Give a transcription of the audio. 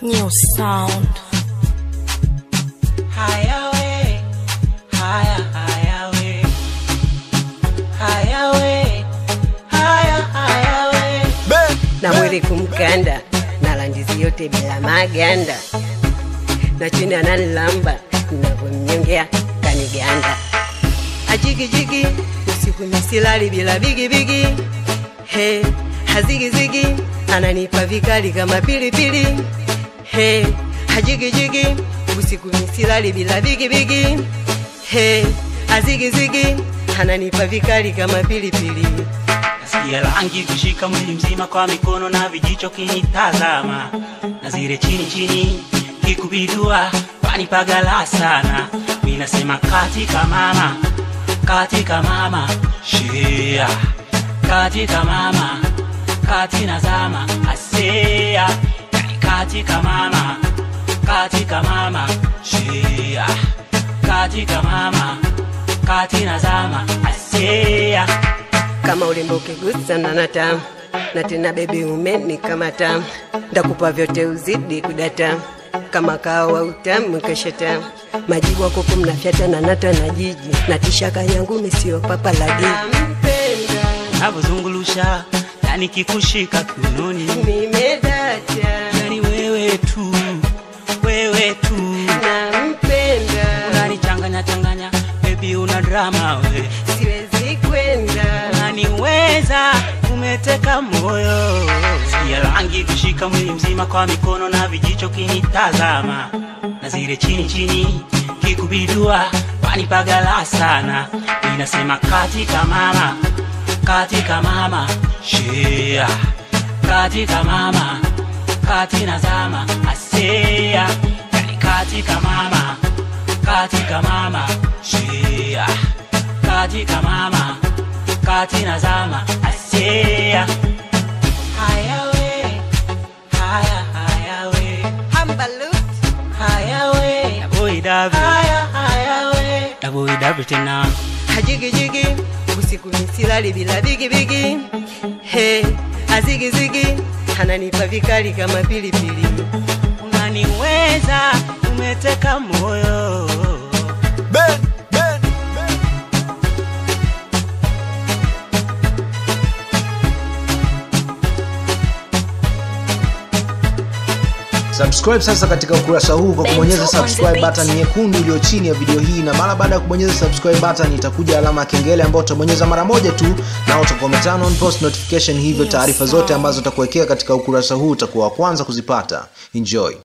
New sound. Haya we, haya haya we, haya we, haya haya we. na mwili kumkanda na landizi yote bila maganda na chini analamba navyomnyongea kaniganda ajigijigi usiku misilali bila bigibigi he hazigizigi ananipa vikali kama pilipili he hajigijigi usiku misilali bila bigibigi he hazigizigi ananipa vikali kama pilipili Nasikia rangi kushika mwili mzima kwa mikono na vijicho kinitazama, na zile chini chini kikubidua panipagala sana. Mimi nasema katika mama, katika mama shea, katika mama, kati nazama asea, yani katika mama, katika mama shea, katika mama, kati nazama asea. kama ulimbo ukigusa na natamu na tena bebi umeni kama tamu ndakupa vyote uzidi kudata kama kawa utamu kesheta majibu akuku mnafyata na nata na jiji na tishaka yangu misio papa la giji navyozungulusha na nikikushika kiunoni, nimedata yani wewe tu, wewe tu nampenda unanichanganya changanya, baby una drama we, siwezi kwenda unaniweza umeteka moyo, sikia rangi kushika mwili mzima kwa mikono na vijicho kinitazama, na zile chini chini kikubidua panipagala sana, inasema katika mama, katika mama shea, katika mama, kati nazama asea, yani katika mama, katika mama shea, katika mama, kati nazama asea. Haya we, haya haya we, hambalut haya we, boy David, haya haya we, da boy David tena. hajigijigi usiku misilali bila bigibigi he azigizigi ananipa vikali kama pilipili unaniweza umeteka moyo subscribe sasa katika ukurasa huu kwa kubonyeza subscribe button nyekundu iliyo chini ya video hii na mara baada ya kubonyeza subscribe button itakuja alama ya kengele ambayo utabonyeza mara moja tu na utakuwa umeturn on post notification hivyo taarifa zote ambazo utakuwekea katika ukurasa huu utakuwa wa kwanza kuzipata enjoy